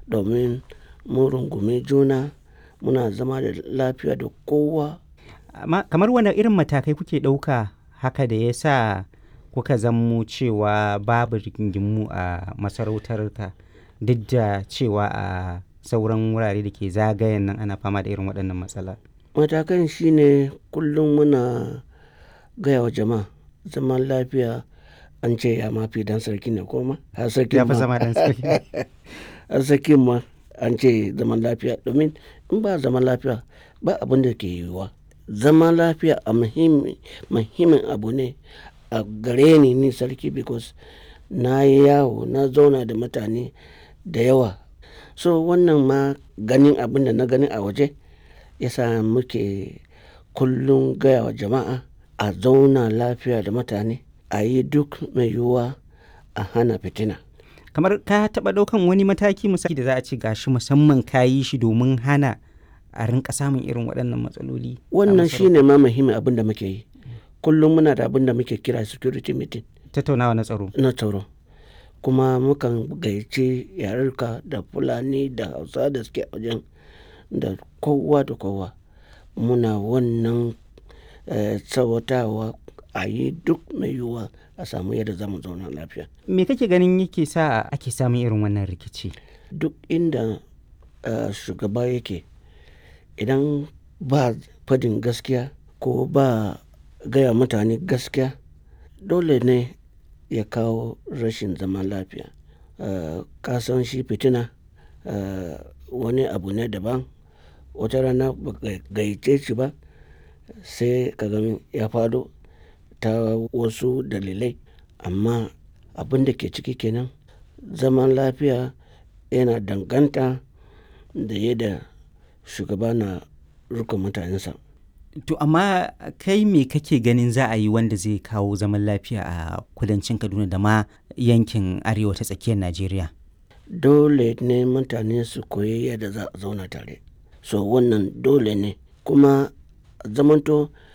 domin mun rungumi juna muna zama da lafiya da kowa Amma kamar wane irin matakai kuke ɗauka haka da ya sa kuka zammo cewa babu rigingimu a masarautarka duk da cewa a sauran wurare da ke zagayen nan ana fama da irin waɗannan matsala. matakan shine kullum muna gaya wa jama'a zaman lafiya an ce ya mafi dan sarki ne koma har sarki Ya fi zama ɗan sarki. har sarki ma an ce zaman lafiya domin in ba zaman lafiya ba abin da ke yiwuwa zaman lafiya a muhimmi- muhimmin abu ne a gare ni ni sarki because na yi yawo na zauna da mutane da yawa so wannan ma ganin abin da na gani a waje yasa muke kullum gaya wa jama'a a zauna lafiya da mutane a yi duk mai yiwuwa a hana fitina Kamar ka taɓa ɗaukan wani mataki misali da za a ce gashi musamman ka yi shi domin hana a rinka samun irin waɗannan matsaloli. a wannan masarautar? shine ma muhimmin abin da muke yi kullum muna da abin da muke kira security meeting Tattaunawa na tsaro. na tsaro kuma mukan gayyaci yarurka da fulani da hausa da suke a wajen da kowa da kowa muna wannan eh, tsawatawa a yi duk mai yiwuwa a samu yadda za mu zauna lafiya Me kake ganin yake sa ake samun irin wannan rikici? duk inda eh, shugaba yake idan ba fadin gaskiya ko ba gaya mutane gaskiya dole ne ya kawo rashin zaman lafiya Eh, ka san shi fitina eh, wani abu ne daban wata rana ba ka gayyace shi ba sai ka ga ya fado ta wasu dalilai amma abin da ke ciki kenan zaman lafiya yana danganta da yadda shugaba na rika mutanensa To amma kai me kake ganin za a yi wanda zai kawo zaman lafiya a kudancin Kaduna da ma yankin arewa ta tsakiyar Najeriya? dole ne mutane su koyi yadda za a zauna tare so wannan dole ne kuma zamanto